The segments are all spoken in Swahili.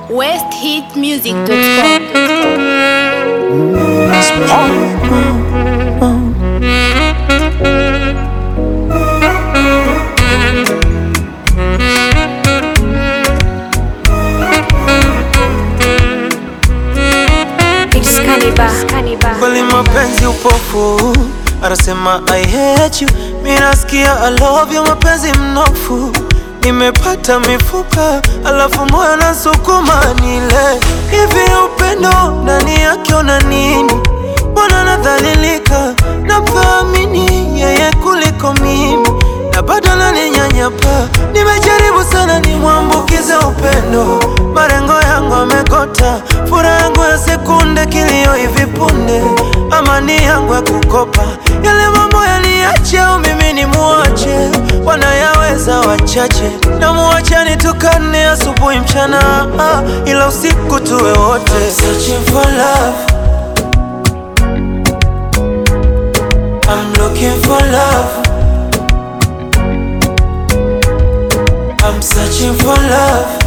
Kweli mapenzi upofu, anasema I hate you, mimi nasikia I love you, mapenzi mnofu, nimepata mifupa, alafu moyo nasukuma nile hivi. Upendo ndani yake una nini? Mbona nadhalilika, namthamini yeye kuliko mimi, na bado naninyanyapa. Nimejaribu sana nimwambukize upendo, marengo yangu amekota, furaha yangu ya sekunde, kilio hivi punde, amani yangu ya kukopa, yale mambo yaliache au mimi ni muache, wanayaweza wachache, na muache nitukane asubuhi mchana, ah, ila usiku tuwe wote. Searching for love. I'm looking for love. I'm searching for love.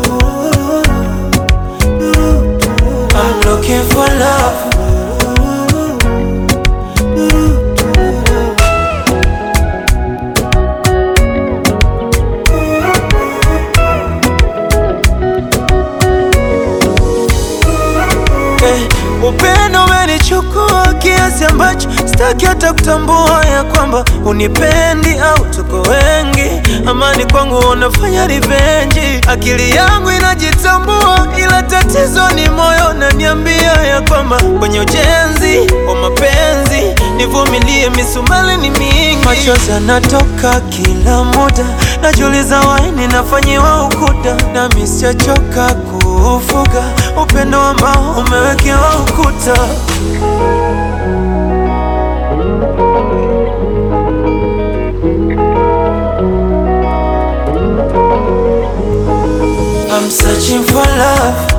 I'm looking for love. Eh, upendo umenichukua kiasi ambacho sitaki hata kutambua ya kwamba unipendi au tuko wengi. Amani kwangu unafanya revenge, akili yangu inajitambua, ila tatizo ni moyo naniambia ya kwamba kwenye ujenzi wa mapenzi nivumilie, misumali ni mingi, machozi yanatoka kila muda, najiuliza waini nafanyiwa ukuda, nami sijachoka kuufuga upendo ambao umewekewa ukuta. I'm searching for love.